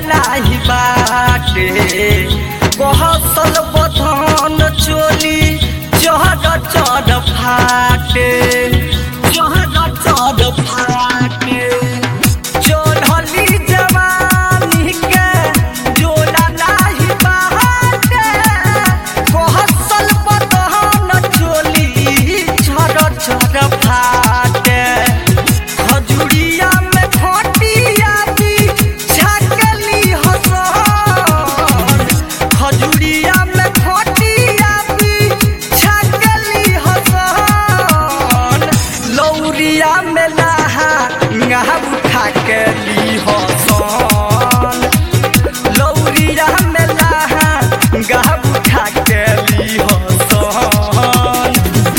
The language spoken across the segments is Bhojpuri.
नाही बाटे कहसल बधन चोली चढ़ चढ़ फाटे चढ़ चढ़ फाटे चढ़ली जवानी के जोड़ा नाही बाटे कहसल बधन चोली चढ़ चढ़ फाटे खजुरिया में खटिया दी छाकली हसन खजुरिया में खटिया दी छाकली हसन लौरिया में लहा ngah उठा के ली हसन लौरिया में लहा ngah उठा के ली हसन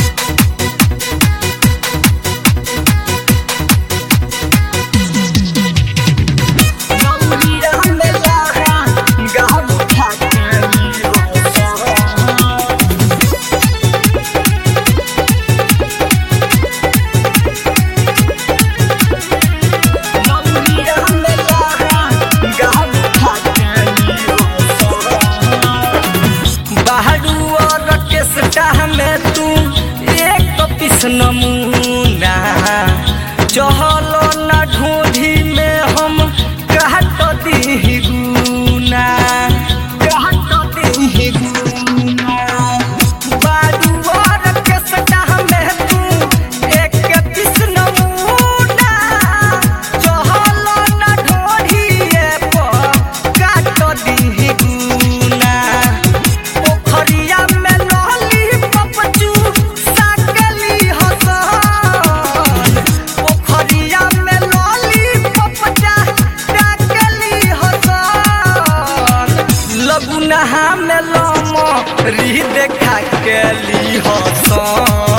लौरिया में लहा ngah उठा के ली हसन लौरिया में लहा ngah उठा के ली हसन बाहरू और केसटा में तू एक पीस नमूना चहलो न ढूंढी में हम कहत दी गुना कहत दी गुना बारू और केसटा में तू एक पीस नमूना चहलो न ढूंढी पर काट दी गुना पोखरिया में लहली पपचू साकली हसन पोखरिया में लहली पपचा साकली हसन लगुनहा में लम री देखा के ली हसन